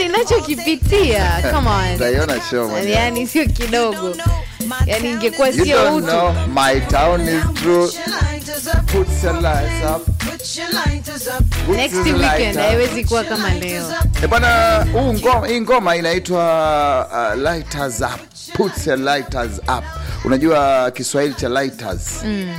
ninachokipitia come on. utaiona show mwenyewe. yani sio kidogo yani ingekuwa You sio don't utu know my town is true. Put your lights up. Put next your weekend light up. haiwezi kuwa kama leo Eh, bwana huu ngoma, hii ngoma inaitwa uh, lighters up. Put your lighters up. Unajua Kiswahili cha lighters.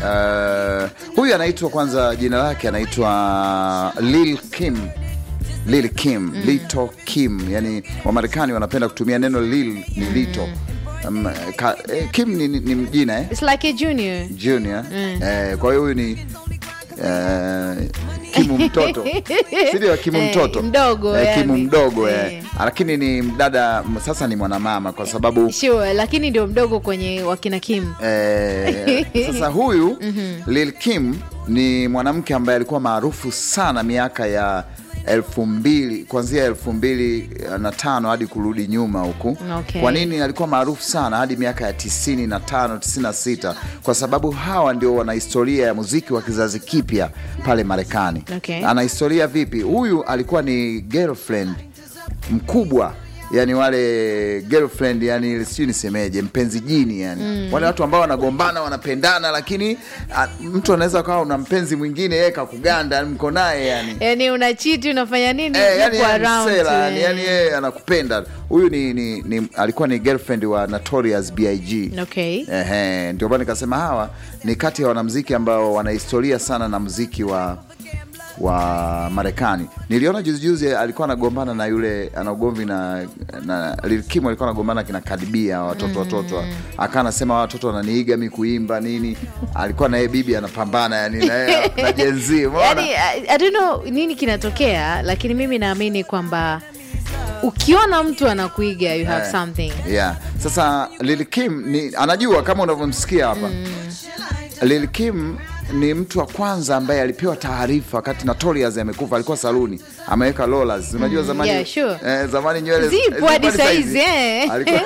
Uh, huyu anaitwa kwanza, jina lake anaitwa Lil Kim. Lil Kim, Little Kim. Yani Wamarekani wanapenda kutumia neno Lil ni Little. Um, ka, eh, Kim ni, ni, ni jina eh? It's like a junior Junior. Eh, kwa hiyo huyu ni eh, Kimu mtoto sindio? Kimu Eh, mtoto mdogo, eh, Kimu yani. mdogo eh. Eh. Lakini ni mdada sasa, ni mwanamama kwa sababu sure lakini ndio mdogo kwenye wakina kim eh, sasa huyu Lil Kim ni mwanamke ambaye alikuwa maarufu sana miaka ya elfu mbili kuanzia elfu mbili na tano hadi kurudi nyuma huku. Okay. Kwa nini alikuwa maarufu sana hadi miaka ya tisini na tano tisini na sita Kwa sababu hawa ndio wana historia ya muziki wa kizazi kipya pale Marekani. Okay. Ana historia vipi? Huyu alikuwa ni girlfriend mkubwa yani wale girlfriend yani sijui nisemeje mpenzi jini yani wale watu ambao wanagombana wanapendana lakini a, mtu anaweza kawa una mpenzi mwingine yeye kakuganda mko naye yani yani una chiti unafanya nini Eh, yani Uko yeye ni around, msela, yani eh. yani yeye anakupenda huyu ni, ni, ni alikuwa ni girlfriend wa Notorious B.I.G. Okay. Ehe, ndio maana nikasema hawa ni kati ya wanamuziki ambao wana historia sana na muziki wa wa Marekani. Niliona juzi juzi alikuwa anagombana na yule ana ugomvi na, na Lil Kim alikuwa anagombana kina Cardi B hao watoto watoto, akawa anasema hawa watoto wananiiga mi kuimba nini. Alikuwa na yeye bibi anapambana yani na yeye na Gen Z, umeona? yani, I, I don't know nini kinatokea lakini mimi naamini kwamba ukiona mtu anakuiga you have Eh, something Yeah. Sasa Lil Kim ni anajua kama unavyomsikia hapa. Lil Kim ni mtu wa kwanza ambaye alipewa taarifa wakati Notorious amekufa, alikuwa saluni ameweka rollers. Unajua zamani yeah, sure. eh, zamani nywele Zipo eh, hadi zipo hadi saizi, eh. Alikuwa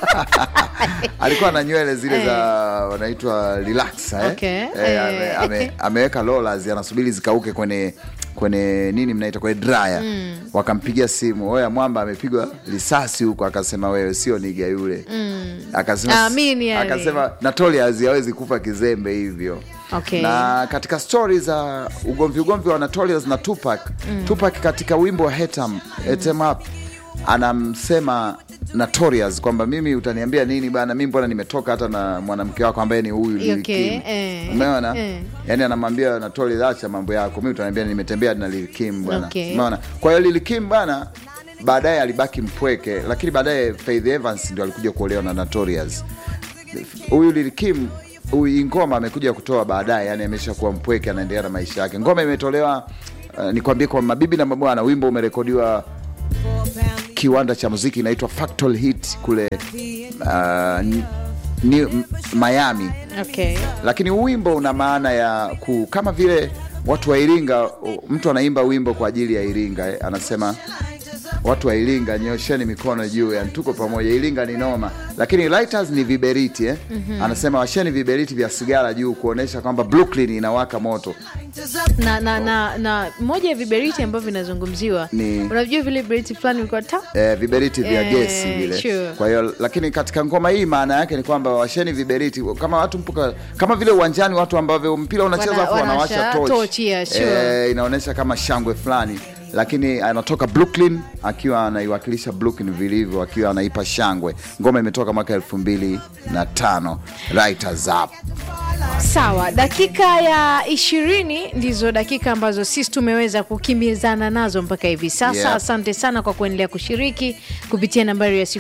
alikuwa na nywele zile za wanaitwa relaxer eh. Okay, Eh, eh. ame, ame, ameweka rollers anasubiri zikauke kwenye kwenye nini mnaita kwenye dryer wakampigia simu oya mwamba amepigwa risasi huko akasema wewe sio niga yule akasema Amini yani. akasema Notorious hawezi kufa kizembe hivyo Okay. na katika stori za ugomvi ugomvi wa Notorious na Tupac Tupac katika wimbo wa Hit 'em, Hit 'em Up anamsema Notorious kwamba mimi utaniambia nini bana, mimi mbona nimetoka hata na mwanamke wako ambaye ni huyu Lil Okay, Kim. eh, Umeona? eh. Yani anamwambia Notorious, acha mambo yako, mimi utaniambia nimetembea na Lil Kim bwana. Okay. Umeona? Kwa hiyo Lil Kim bana baadaye alibaki mpweke, lakini baadaye Faith Evans ndio alikuja kuolewa na Notorious. Huyu Lil Kim huyu hii ngoma amekuja kutoa baadaye, yani amesha kuwa mpweke, anaendelea na maisha yake. Ngoma imetolewa uh, nikwambie kwa mabibi na mabwana, wimbo umerekodiwa kiwanda cha muziki inaitwa Factory Hit kule uh, ni, ni, M- Miami okay. lakini huu wimbo una maana ya ku, kama vile watu wa Iringa, u- mtu anaimba wimbo kwa ajili ya Iringa eh, anasema watu wa Iringa nyosheni mikono juu, yani tuko pamoja, Iringa ni noma. Lakini lighters ni viberiti eh? Anasema washeni viberiti vya sigara juu kuonesha kwamba Brooklyn inawaka moto. na, na, na, na moja ya viberiti ambavyo vinazungumziwa Ni- unajua vile viberiti fulani vilikuwa ta eh, viberiti vya Eh, gesi vile. sure. Kwa hiyo lakini katika ngoma hii maana yake ni kwamba washeni viberiti kama watu mpuka, kama vile uwanjani watu ambavyo mpira unacheza Wana- afu wanawasha wanawasha torch. torch, yeah, sure. eh, inaonyesha kama shangwe fulani, lakini anatoka Brooklyn akiwa anaiwakilisha Brooklyn vilivyo, akiwa anaipa shangwe. Ngoma imetoka mwaka elfu mbili na tano Writers Up. sawa dakika ya ishirini ndizo dakika ambazo sisi tumeweza kukimbizana nazo mpaka hivi sasa Yeah. asante sana kwa kuendelea kushiriki kupitia nambari ya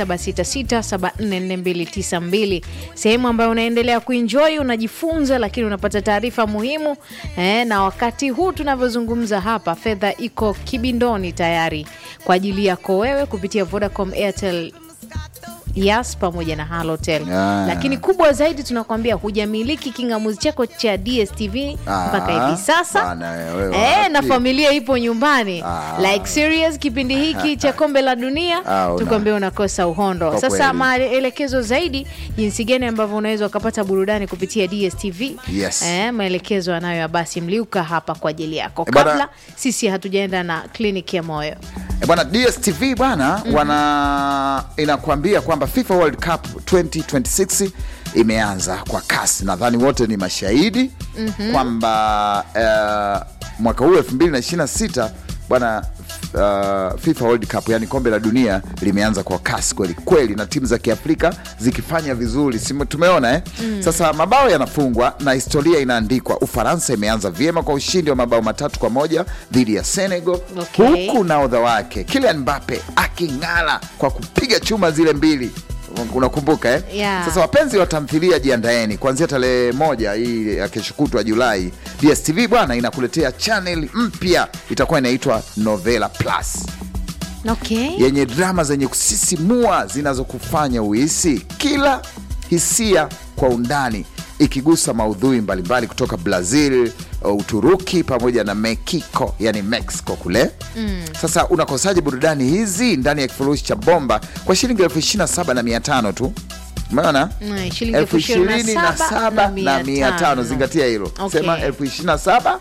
0766744292 sehemu ambayo unaendelea kuenjoy unajifunza lakini unapata taarifa muhimu eh, na wakati huu tunavyozungumza hapa fedha iko kibindoni tayari kwa ajili yako wewe kupitia vodacom airtel Yas pamoja na Halotel. Ah. Lakini kubwa zaidi tunakwambia hujamiliki kingamuzi chako cha DSTV Ah, mpaka hivi sasa bana wewe, eh, wapi? na familia ipo nyumbani Ah. like serious. Kipindi hiki cha kombe la dunia Ah, una- tukwambia unakosa uhondo. Kwa Sasa kweli. maelekezo zaidi jinsi gani ambavyo unaweza ukapata burudani kupitia DSTV Yes. eh, maelekezo anayo Abasi Mliuka hapa kwa ajili yako. Eh, bana- Kabla sisi hatujaenda na kliniki ya moyo E bwana DSTV bwana wana inakwambia kwamba FIFA World Cup 2026 imeanza kwa kasi. Nadhani wote ni mashahidi kwamba uh, mwaka huu 2026 bwana uh, FIFA World Cup yani kombe la dunia limeanza kwa kasi kweli kweli, na timu za Kiafrika zikifanya vizuri, si tumeona eh? Sasa mabao yanafungwa na historia inaandikwa. Ufaransa imeanza vyema kwa ushindi wa mabao matatu kwa moja dhidi ya Senegal Okay. huku nahodha wake Kylian Mbappe aking'ala kwa kupiga chuma zile mbili unakumbuka eh? Yeah. Sasa wapenzi wa tamthilia jiandaeni, kuanzia tarehe moja hii ya kesho kutwa Julai, DSTV bwana inakuletea channel mpya itakuwa inaitwa Novela Plus okay. yenye drama zenye kusisimua zinazokufanya uhisi kila hisia kwa undani, ikigusa maudhui mbalimbali kutoka Brazil, Uturuki pamoja na Mexico, yani Mexico kule mm. Sasa unakosaje burudani hizi ndani ya kifurushi cha bomba kwa shilingi elfu ishirini na saba na mia tano tu? Umeona Mm, shilingi elfu ishirini na saba na mia tano. Zingatia hilo, Okay. sema elfu ishirini na saba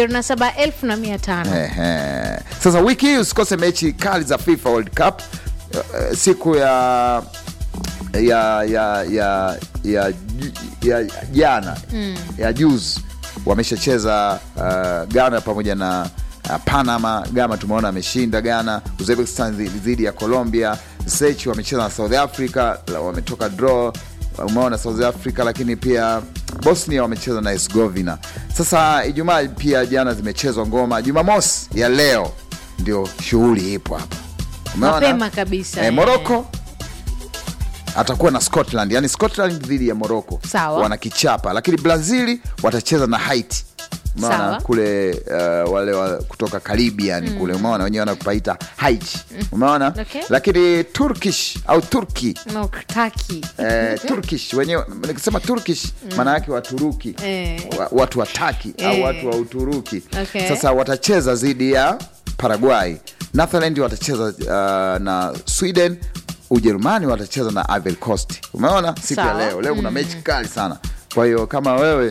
27,500. Ehe. Sasa wiki hii usikose mechi kali za FIFA World Cup eh, siku ya ya ya ya ya ya jana ya juzi wameshacheza uh, Ghana pamoja na uh, Panama. Ghana tumeona ameshinda Ghana, Uzbekistan dhi- dhidi ya Colombia, Sechi wamecheza na South Africa la- wametoka draw umeona South Africa, lakini pia Bosnia wamecheza na Herzegovina. Sasa Ijumaa pia jana zimechezwa ngoma. Jumamosi ya leo ndio shughuli ipo hapa, umeona Mapema kabisa, eh, eh. Morocco atakuwa na Scotland, yani Scotland dhidi ya Morocco Sawa. wanakichapa, lakini Brazili watacheza na Haiti umeona Sawa. kule uh, wale wa kutoka Caribbean kule umeona wenyewe wanakupaita Haiti umeona Okay. lakini Turkish au Turki No, Turkey. eh, Turkish wenyewe nikisema Turkish maana yake Waturuki Eh. wa, watu wa Taki au Eh. watu wa Uturuki Okay. sasa watacheza dhidi ya Paraguay, Netherland watacheza uh, na Sweden, Ujerumani watacheza na Ivory Coast. Umeona siku ya Sawa. leo leo kuna mechi kali sana. Kwa hiyo kama wewe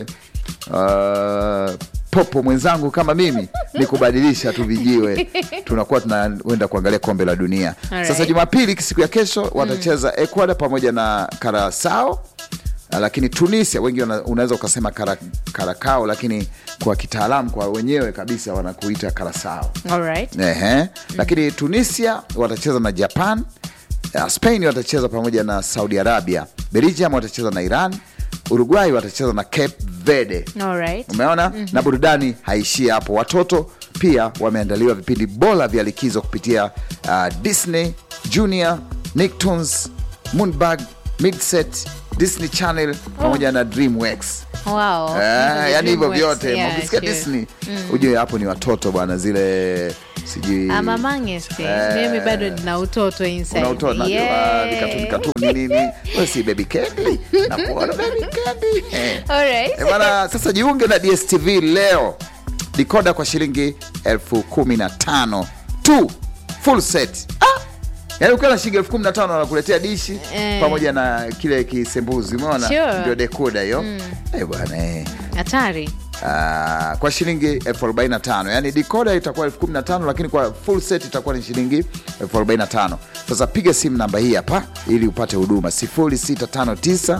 uh, popo mwenzangu kama mimi ni kubadilisha tu vijiwe, tunakuwa tunaenda kuangalia kombe la dunia. Alright. Sasa Jumapili siku ya kesho watacheza Ecuador pamoja na Curacao Uh, lakini Tunisia wengi wana- unaweza ukasema kara, karakao, lakini kwa kitaalamu kwa wenyewe kabisa wanakuita karasao. Alright. Ehe. Lakini Tunisia watacheza na Japan, uh, Spain watacheza pamoja na Saudi Arabia, Belgium watacheza na Iran, Uruguay watacheza na Cape Verde. Alright. Umeona? Na burudani haishii hapo. Watoto pia wameandaliwa vipindi bora vya likizo kupitia uh, Disney Junior, Nicktoons, Moonbug, Midset, Disney Channel pamoja na Dreamworks. Wow. Eh, yani hivyo Dreamworks. vyote Yeah, ukisikia sure. Disney ujue hapo ni watoto bwana, zile sijui Ama mangesti. Eh. Mimi bado nina utoto inside. una utoto najua Yeah. vikatuni katuni nini, wewe si baby candy nakuona baby candy eh. Alright. Eh, bwana, sasa jiunge na DSTV leo, dikoda kwa shilingi elfu kumi na tano tu full set. Ah! Yaani ukiwa na shilingi elfu kumi na tano wanakuletea dishi Eh. pamoja na kile kisembuzi, umeona Sure. ndio dekoda hiyo eh bwana eh. Hatari. Ah, kwa shilingi elfu arobaini na tano yaani dikoda itakuwa elfu kumi na tano lakini kwa full set itakuwa ni shilingi elfu arobaini na tano Sasa piga simu namba hii hapa ili upate huduma 0659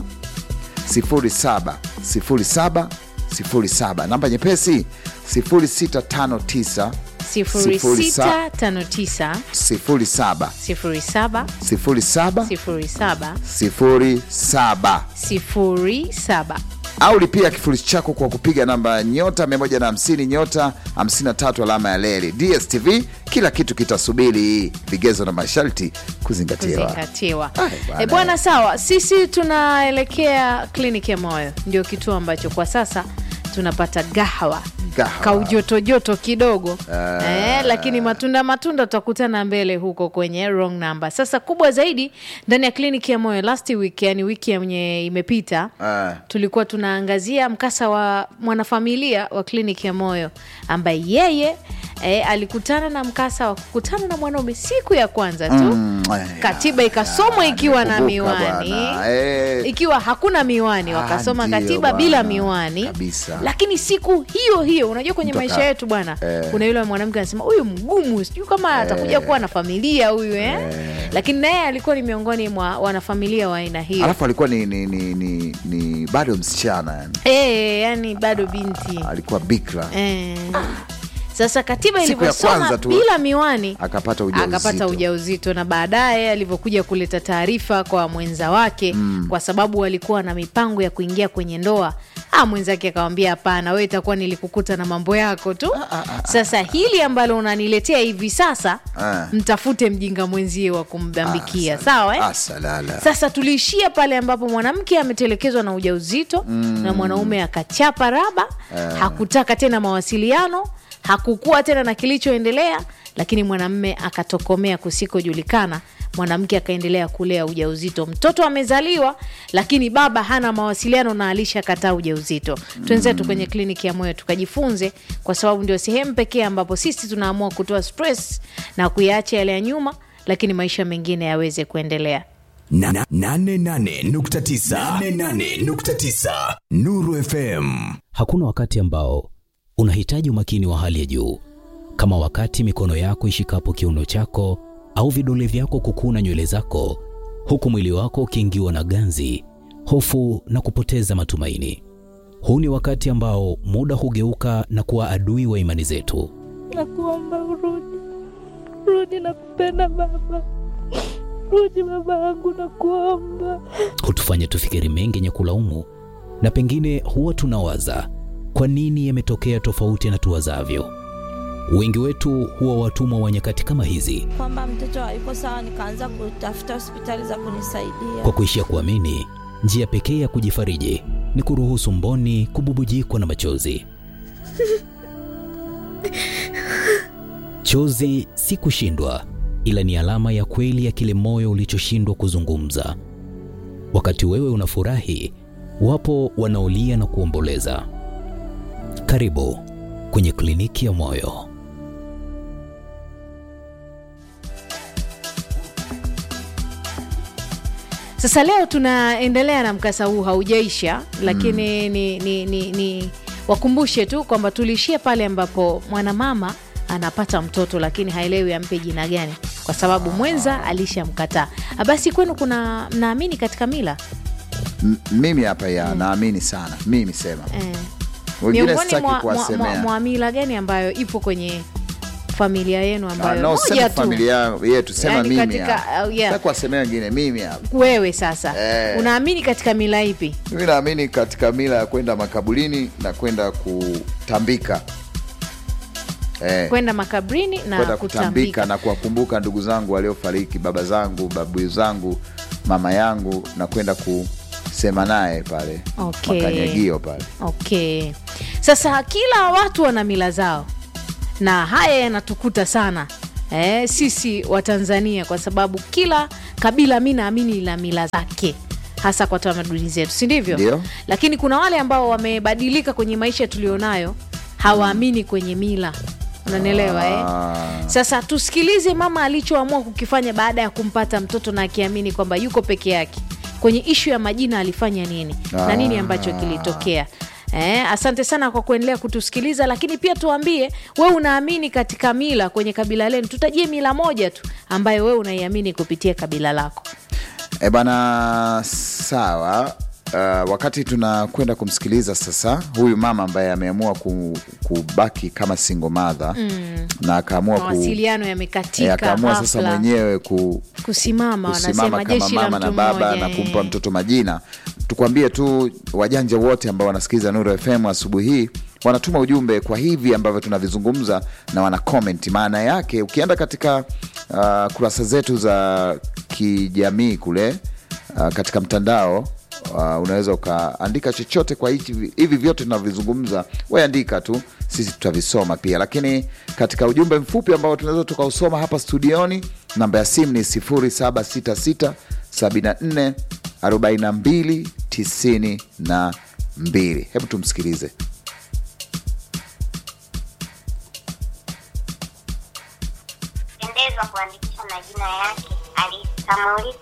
07 07 07 namba nyepesi 0659 0659 07 07 07 07 07 07 au lipia kifurushi chako kwa kupiga namba nyota 150 nyota 53 alama ya leli. DSTV, kila kitu kitasubiri, vigezo na masharti kuzingatiwa. kuzingatiwa. Ai, bwana. E bwana, sawa. Sisi tunaelekea kliniki ya moyo, ndio kituo ambacho kwa sasa tunapata gahawa Kaha. kaujotojoto kidogo eh, lakini matunda matunda tutakutana mbele huko kwenye wrong number. Sasa kubwa zaidi ndani ya kliniki ya moyo last week, yani wiki yenye imepita Ah. tulikuwa tunaangazia mkasa wa mwanafamilia wa kliniki ya moyo ambaye yeye eh, alikutana na mkasa wa kukutana na mwanaume siku ya kwanza tu Mm, eh, katiba ikasomwa ah, ikiwa na nimekumbuka miwani bwana, eh. ikiwa hakuna miwani Ah, wakasoma ndio katiba bwana, bila miwani kabisa. lakini siku hiyo hiyo unajua kwenye Mtu maisha aka- yetu bwana eh. kuna yule mwanamke anasema huyu mgumu sijui kama atakuja kuwa na familia huyu eh? lakini naye alikuwa ni miongoni mwa wanafamilia wa aina hiyo alafu alikuwa ni, ni, ni, ni, ni bado msichana yani. eh, yani bado binti alikuwa bikra eh. Sasa katiba Siku ya ilivyosoma kwanza tu bila miwani akapata ujauzito. akapata ujauzito na baadaye alivyokuja kuleta taarifa kwa mwenza wake kwa sababu walikuwa na mipango ya kuingia kwenye ndoa ah, mwenzake akamwambia hapana, wewe itakuwa nilikukuta na mambo yako tu. Sasa hili ambalo unaniletea hivi sasa, Ah. mtafute mjinga mwenzie wa kumbambikia, sawa eh? asalala Sasa tuliishia pale ambapo mwanamke ametelekezwa na ujauzito na mwanaume akachapa raba, hakutaka tena mawasiliano, hakukuwa tena na kilichoendelea, lakini mwanamme akatokomea kusikojulikana. Mwanamke akaendelea kulea ujauzito, mtoto amezaliwa, lakini baba hana mawasiliano na alishakataa ujauzito. Twenzetu kwenye kliniki ya moyo tukajifunze, kwa sababu ndio sehemu pekee ambapo sisi tunaamua kutoa stress na kuyaacha yale ya nyuma, lakini maisha mengine yaweze kuendelea. Na- na- nane nane nukta tisa. Nane nane nukta tisa. Nuru FM. Hakuna wakati ambao unahitaji umakini wa hali ya juu kama wakati mikono yako ishikapo kiuno chako au vidole vyako kukuna nywele zako, huku mwili wako ukiingiwa na ganzi, hofu na kupoteza matumaini. Huu ni wakati ambao muda hugeuka na kuwa adui wa imani zetu. Nakuomba urudi, rudi, nakupenda baba, rudi baba yangu, nakuomba. hutufanya tufikiri mengi yenye kulaumu, na pengine huwa tunawaza kwa nini yametokea tofauti na tuwazavyo. Wengi wetu huwa watumwa wa nyakati kama hizi, Kwamba mtoto hayuko sawa, nikaanza kutafuta hospitali za kunisaidia. kwa kuishia kuamini njia pekee ya kujifariji ni kuruhusu mboni kububujikwa na machozi. Chozi si kushindwa, ila ni alama ya kweli ya kile moyo ulichoshindwa kuzungumza. Wakati wewe unafurahi, wapo wanaolia na kuomboleza. Karibu kwenye kliniki ya moyo. Sasa leo tunaendelea na mkasa huu, haujaisha lakini ni, ni, ni, ni wakumbushe tu kwamba tuliishia pale ambapo mwanamama anapata mtoto lakini haelewi ampe jina gani kwa sababu mwenza alishamkataa. Ah, Basi kwenu kuna mnaamini katika mila M- mimi hapa ya naamini sana mimi sema eh? wengine Miongoni sitaki mwa, mwa, mwa, kuwasemea mwa mila gani ambayo ipo kwenye familia yenu Ah, ambayo no, moja sema tu familia yetu sema Yaani mimi katika- hapa. uh, yeah. Sitaki kuwasemea wengine mimi hapa wewe sasa Eh. unaamini katika mila ipi? mimi naamini katika mila ya kwenda makaburini na kwenda kutambika eh, Kwenda makabrini na kwenda kutambika. kutambika na kuwakumbuka ndugu zangu waliofariki, baba zangu, babu zangu, mama yangu, na kwenda kusema naye pale Okay. makanyagio pale. Okay, sasa kila watu wana mila zao na haya yanatukuta sana eh, sisi wa Tanzania kwa sababu kila kabila mi naamini lina mila zake hasa kwa tamaduni zetu, si ndivyo? Ndio. Lakini kuna wale ambao wamebadilika kwenye maisha tulionayo, hawaamini kwenye mila, unanielewa eh? Ah, Sasa tusikilize mama alichoamua kukifanya baada ya kumpata mtoto na akiamini kwamba yuko peke yake. Kwenye ishu ya majina alifanya nini na nini ambacho kilitokea. Eh, asante sana kwa kuendelea kutusikiliza, lakini pia tuambie we unaamini katika mila kwenye kabila lenu. Tutajie mila moja tu ambayo we unaiamini kupitia kabila lako. E bana, sawa. Uh, wakati tunakwenda kumsikiliza sasa huyu mama ambaye ameamua ku, kubaki kama single mother na akaamua ku, Mawasiliano eh, yamekatika, akaamua sasa ghafla. mwenyewe ku, kusimama, kusimama wanasema kama jeshi la mama mtu na baba mmoja, na eh. kumpa mtoto majina. Tukwambie tu wajanja wote ambao wanasikiliza Nuru FM asubuhi hii wanatuma ujumbe kwa hivi ambavyo tunavizungumza na wana comment. Maana yake ukienda katika uh, kurasa zetu za kijamii kule uh, katika mtandao Uh, unaweza ukaandika chochote kwa hichi, hivi vyote tunavyozungumza, we andika tu, sisi tutavisoma pia. Lakini katika ujumbe mfupi ambao tunaweza tukausoma hapa studioni, namba ya simu ni 0766 74 42 92. Hebu tumsikilize. pendezwa kuandikisha majina yake halisi kama ulivyo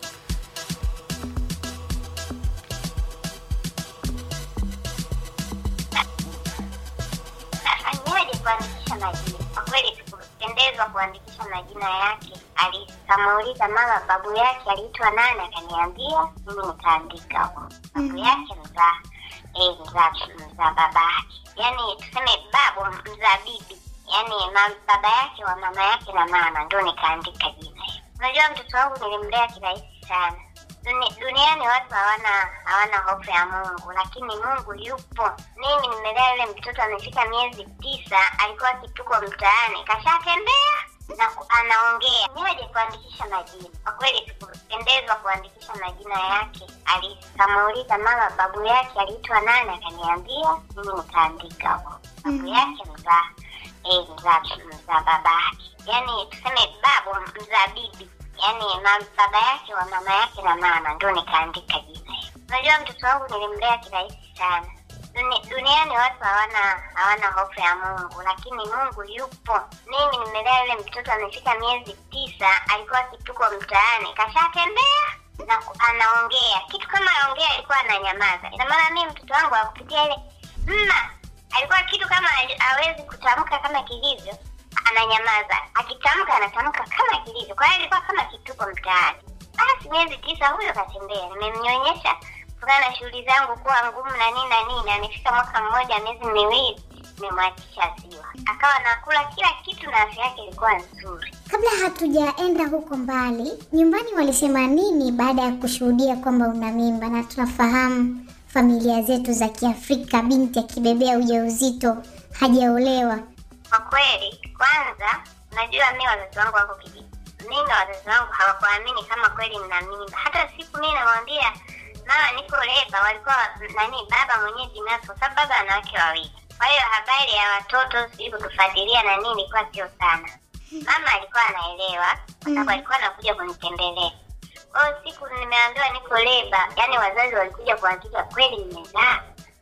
afanyaje kuandikisha majina kwa kweli sikupendezwa kuandikisha majina yake halisi kamuuliza mama babu yake aliitwa nani akaniambia mimi nikaandika huko babu yake mzaa eh, mzaa mzaa baba yake yaani tuseme babu mzaa bibi yaani ma- baba yake wa mama yake na mama ndo nikaandika jina hilo unajua mtoto wangu nilimlea kirahisi sana Duni, duniani watu hawana hawana hofu ya mungu lakini mungu yupo mimi nimelea yule mtoto amefika miezi tisa alikuwa kituko mtaani kashatembea na ku- anaongea niwaje kuandikisha majina kwa kweli sikupendezwa kuandikisha majina yake halisi kamuuliza mama babu yake aliitwa nani akaniambia mimi nikaandika huko babu yake mzaa eh, mzaa mzaa baba yake yaani tuseme babu mzaa bibi yaani ma, baba yake wa mama yake na mama ndo nikaandika jina hilo unajua mtoto wangu nilimlea kirahisi sana Duni, duniani watu hawana hawana hofu ya mungu lakini mungu yupo mimi nimelea yule mtoto amefika miezi tisa alikuwa kituko mtaani kashatembea na ku- anaongea kitu kama aongea alikuwa ananyamaza ina maana mimi mtoto wangu akupitia ile mma alikuwa kitu kama hawezi kutamka kama kilivyo ananyamaza akitamka anatamka kama kilivyo kwa hiyo alikuwa kama kituko mtaani basi miezi tisa huyo katembea nimemnyonyesha kutokana na shughuli zangu kuwa ngumu na nini na nini amefika mwaka mmoja miezi miwili nimemwachisha ziwa akawa nakula kila kitu na afya yake ilikuwa nzuri Kabla hatujaenda huko mbali, nyumbani walisema nini baada ya kushuhudia kwamba una mimba? Na tunafahamu familia zetu za Kiafrika, binti akibebea ujauzito hajaolewa. kwa kweli kwanza unajua mi wazazi wangu wako kijiji mi na wazazi wangu hawakuamini kama kweli nina mimba hata siku mi namwambia mama niko leba walikuwa nani baba mwenyewe binafsi kwa sababu baba ana wake wawili kwa hiyo habari ya watoto sijui kutufuatilia na nini ilikuwa sio sana mama alikuwa anaelewa kwa sababu alikuwa anakuja kunitembelea kwa hiyo siku nimeambiwa niko leba yaani wazazi walikuja kuhakika kweli nimezaa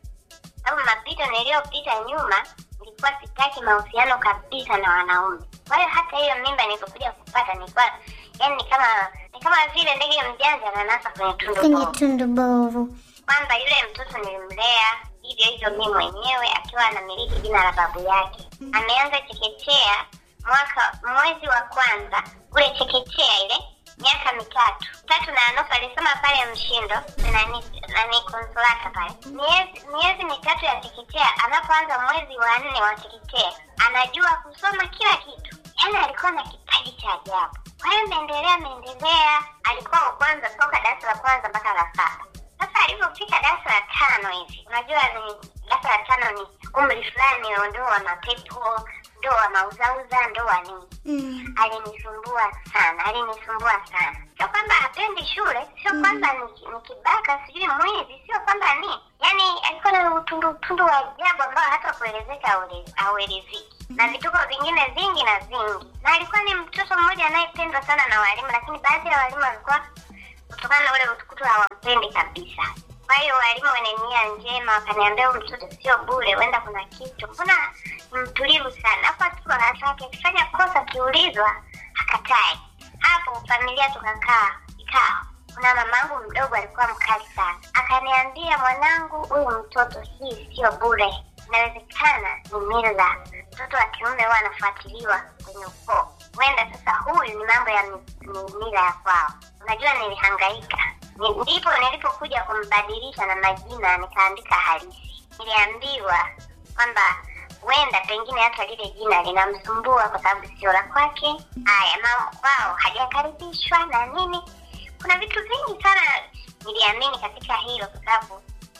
sababu mapito niliyopita nyuma nilikuwa sitaki mahusiano kabisa na wanaume kwa hiyo hata hiyo mimba nilipokuja kupata nilikuwa yani ni kama ni kama vile ndege mjanja ananasa kwenye tundu Kwenye bovu. tundu bovu. kwamba yule mtoto nilimlea hivyo hivyo mi mwenyewe akiwa anamiliki jina la babu yake ameanza chekechea mwaka mwezi wa kwanza kule chekechea ile miaka mitatu tatu na nusu alisoma pale mshindo nani nani konsolata pale miezi miezi mitatu ya chekechea anapoanza mwezi wa nne wa chekechea anajua kusoma kila kitu yaani alikuwa na kipaji cha ajabu kwa hiyo ameendelea ameendelea alikuwa wa kwanza toka darasa la kwanza mpaka la saba sasa alivyofika darasa la tano hivi unajua ni darasa la tano ni umri fulani wa ndoa mapepo ndoa mauzauza ndoa nini Mm. alinisumbua sana alinisumbua sana sio kwamba hapendi shule sio kwamba ni, ni kibaka sijui mwizi sio kwamba ni yani alikuwa na utundu utundu wa ajabu ambao hata kuelezeka haule- hauelezeki na vituko vingine vingi na vingi na alikuwa ni mtoto mmoja anayependwa sana na walimu lakini baadhi ya walimu walikuwa kutokana na ule utukutu hawampendi kabisa kwa hiyo walimu wenye nia njema wakaniambia huyu mtoto sio bure huenda kuna kitu mbona ni mtulivu sana hapo tuko darasa yake akifanya kosa akiulizwa hakatae hapo familia tukakaa kikao kuna mamangu mdogo alikuwa mkali sana akaniambia mwanangu huyu mtoto hii sio bure inawezekana ni mila mtoto wa kiume huwa anafuatiliwa kwenye ukoo huenda sasa huyu ni mambo ya mi- mi- mila ya kwao unajua nilihangaika Ni- ndipo nilipokuja kumbadilisha na majina nikaandika halisi niliambiwa kwamba huenda pengine hata lile jina linamsumbua kwa sababu sio la kwake haya mambo kwao hajakaribishwa na nini kuna vitu vingi sana niliamini katika hilo kwa sababu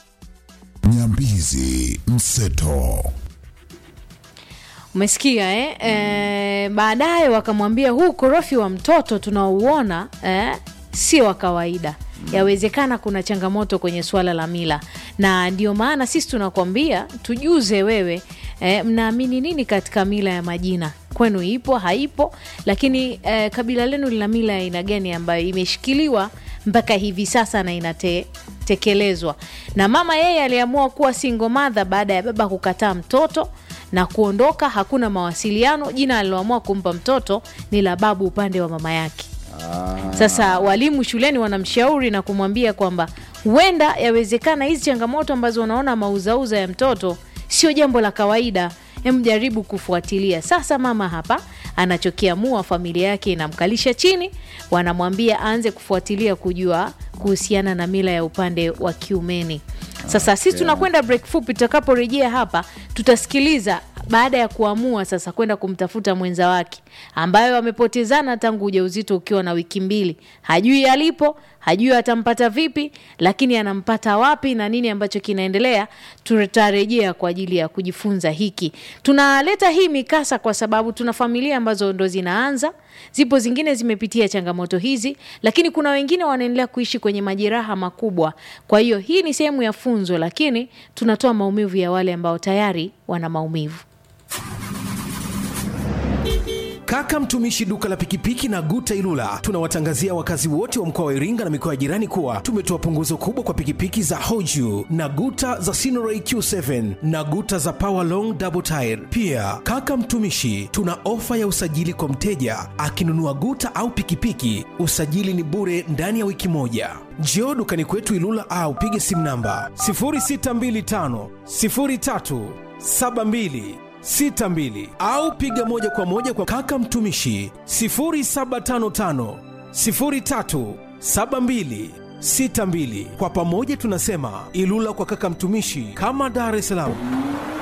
Nyambizi Mseto. umesikia eh? Eh, baadaye wakamwambia huu korofi wa mtoto tunaouona eh, sio wa kawaida yawezekana kuna changamoto kwenye suala la mila, na ndio maana sisi tunakwambia tujuze wewe eh, mnaamini nini katika mila ya majina kwenu ipo haipo, lakini eh, kabila lenu lina mila ya aina gani ambayo imeshikiliwa mpaka hivi sasa na inatekelezwa. Na mama yeye aliamua kuwa single mother baada ya baba kukataa mtoto na kuondoka, hakuna mawasiliano. Jina aliloamua kumpa mtoto ni la babu upande wa mama yake. Sasa walimu shuleni wanamshauri na kumwambia kwamba huenda yawezekana hizi changamoto ambazo unaona mauzauza ya mtoto sio jambo la kawaida, hem, jaribu kufuatilia. Sasa mama hapa anachokiamua, familia yake inamkalisha chini, wanamwambia aanze kufuatilia kujua kuhusiana na mila ya upande wa kiumeni. Sasa sisi tunakwenda break fupi, tutakaporejea hapa tutasikiliza baada ya kuamua sasa kwenda kumtafuta mwenza wake ambayo wamepotezana tangu ujauzito ukiwa na wiki mbili, hajui alipo, hajui atampata vipi, lakini anampata wapi na nini ambacho kinaendelea. Tutarejea kwa ajili ya kujifunza hiki. Tunaleta hii mikasa kwa sababu tuna familia ambazo ndo zinaanza, zipo zingine zimepitia changamoto hizi, lakini kuna wengine wanaendelea kuishi kwenye majeraha makubwa. Kwa hiyo hii ni sehemu ya funzo, lakini tunatoa maumivu ya wale ambao tayari wana maumivu. Kaka mtumishi duka la pikipiki na Guta Ilula tunawatangazia wakazi wote wa mkoa wa Iringa na mikoa ya jirani kuwa tumetoa punguzo kubwa kwa pikipiki za Hoju na Guta za Sinoray Q7 na Guta za Power Long Double Tire. Pia kaka mtumishi, tuna ofa ya usajili kwa mteja akinunua Guta au pikipiki, usajili ni bure ndani ya wiki moja. Njoo dukani kwetu Ilula au pige simu namba 0625 03 72 62 au piga moja kwa moja kwa kaka mtumishi 0755 03 72 62. Kwa pamoja tunasema Ilula kwa kaka mtumishi, kama Dar es Salaam.